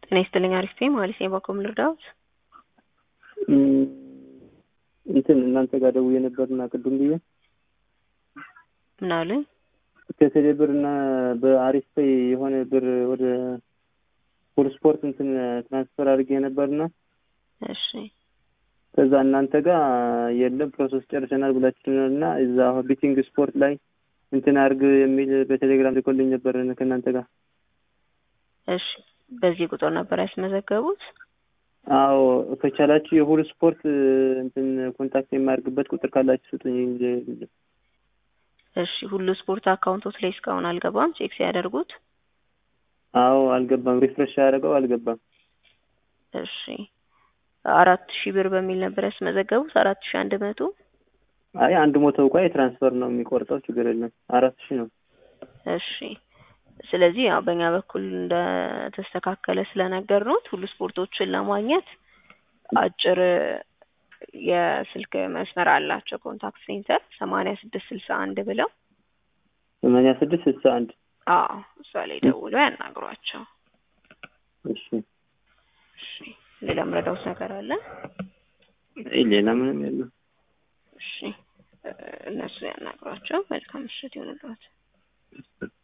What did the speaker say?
ጤና ይስጥልኝ አሪፍ ነኝ ማለት ነው። በኮም ልርዳዎት? እንትን እናንተ ጋር ደውዬ ነበርና ቅድም ብዬ ምን አሉኝ? ከቴሌ ብር እና በአሪፍ ፔይ የሆነ ብር ወደ ሁሉ ስፖርት እንትን ትራንስፈር አድርጌ ነበርና እሺ ከዛ እናንተ ጋር የለም ፕሮሰስ ጨርሰናል ብላችሁናል እና እዛ ቢቲንግ ስፖርት ላይ እንትን አድርግ የሚል በቴሌግራም ልኮልኝ ነበር ከእናንተ ጋር። እሺ በዚህ ቁጥር ነበር ያስመዘገቡት? አዎ ከቻላችሁ የሁሉ ስፖርት እንትን ኮንታክት የማያደርግበት ቁጥር ካላችሁ ስጡኝ። እሺ ሁሉ ስፖርት አካውንቶት ላይ እስካሁን አልገባም ቼክ ሲያደርጉት? አዎ አልገባም። ሪፍሬሽ ያደረገው አልገባም። እሺ አራት ሺህ ብር በሚል ነበር ያስመዘገቡት። አራት ሺህ አንድ መቶ አይ አንድ ሞቶ እንኳ የትራንስፈር ነው የሚቆርጠው፣ ችግር የለም። አራት ሺህ ነው። እሺ ስለዚህ ያው በእኛ በኩል እንደተስተካከለ ስለነገር ነው ሁሉ ስፖርቶችን ለማግኘት አጭር የስልክ መስመር አላቸው። ኮንታክት ሴንተር ሰማንያ ስድስት ስልሳ አንድ ብለው ሰማንያ ስድስት ስልሳ አንድ አዎ እሷ ላይ ደውለው ያናግሯቸው። እሺ እሺ ሌላ ምረዳውት ነገር አለ? ሌላ ምንም የለም። እሺ እነሱ ያናግሯቸው። መልካም ምሽት ይሁንልዎት።